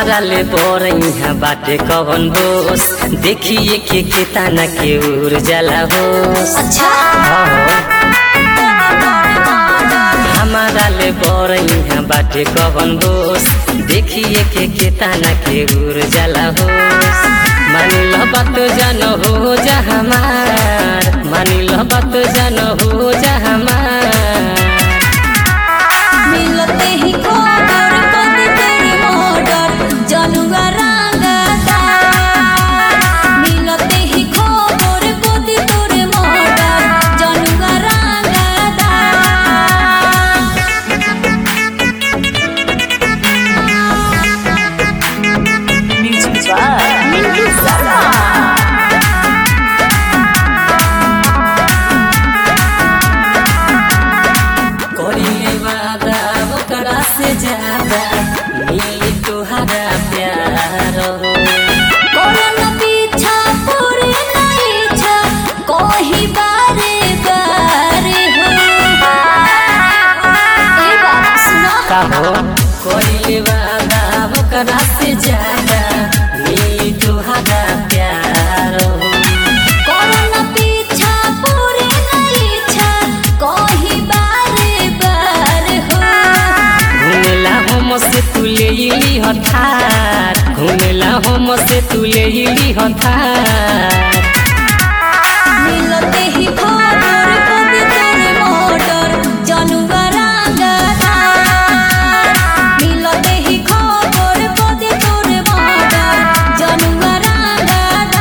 हमारा ले बोर यहाँ बाटे कवन बोस देखिए के केताना के उड़ जाला होस अच्छा हमारा ले बोर यहाँ बाटे कवन बोस देखिए के केताना के उड़ जाला होस मानी लो बात जान हो जा हमार मानी लो बात जान हो जा हमार मिलते ही कोडर कदी तेरे मोडर जनुआ रंगदार मिलते ही खबर कदी तोरे मोडर जनुआ रंगदार Music by Mindy Sala. करिए वादा ओकरा से ज्यादा मिली तुहरा प्यार हो कोरन पीछा पूरे नहीं छा कोही बारे बारे हो ए बात सुनो कहो करिए वादा ओकरा से ज्यादा मिली तुहरा प्यार हो कोरन पीछा पूरे नहीं छा कोही बारे बारे हो घुमेला हम से तू ले इली हथार घुमेला हम से तू ले इली हथार मिलते ही खबर कदी तोरे मोटर जनुआ रंगदार मिलते ही खबर कदी तोरे मोटर जनुआ रंगदार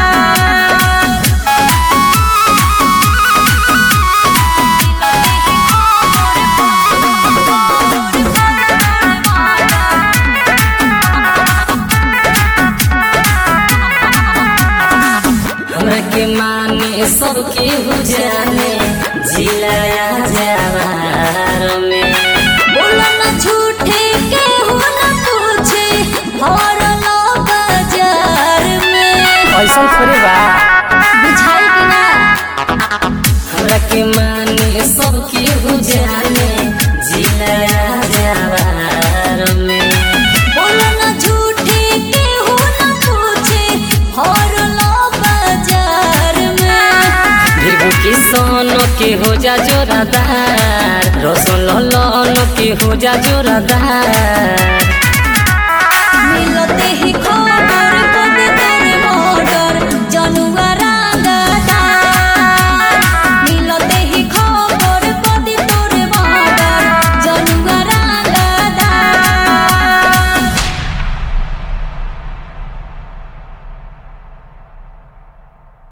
हमरा के माने सबके हो जाने जिलाया जवार में बोला न झूठे के हो न पूछे और लो बाजार में ऐसा थोड़ी बा बुझाई कि ना हमरा के माने सबके हो जाने जिलाया जवार में बोला न झूठे के हो न पूछे और लो बाजार में भिगु के सोनो के हो जा जोरादार रोशन लो के हो जा जोरादार